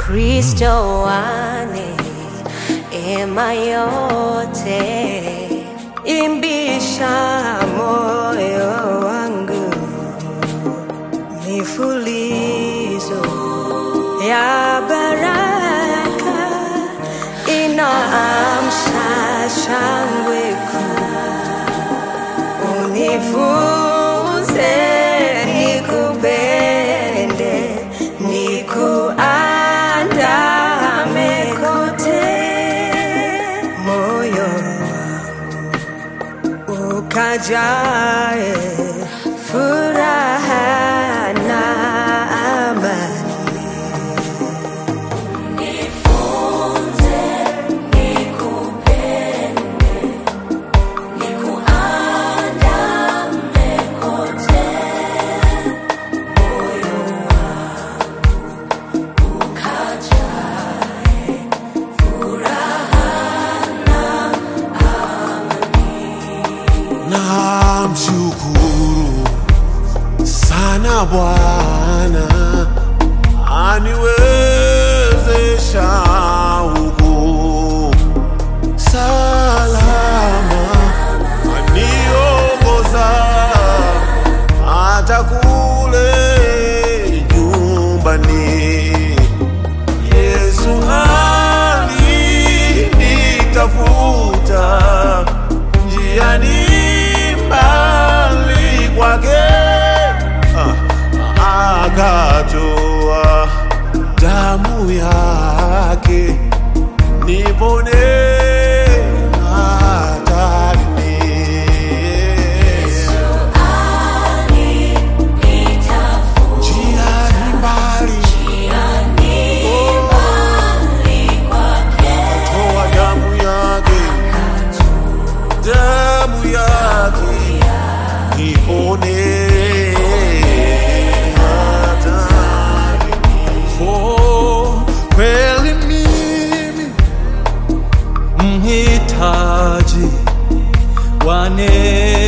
Kristo wane ema yote, imbisha moyo wangu mifulizo ya baraka inaamsha shangwe kuu. Unifunze nikupende, nikuandame kote, moyo wangu ukajae furaha na amani. Namshukuru sana Bwana aniwezesha huku salama, aniongoza hata kule nyumbani. Yesu alinitafuta njiani mbali kwake, ah, akatoa damu yake nipone hatarini. Njiani mbali toa damu yake, damu yake nipone hatarini. Oh, kweli mimi mhitaji wa neema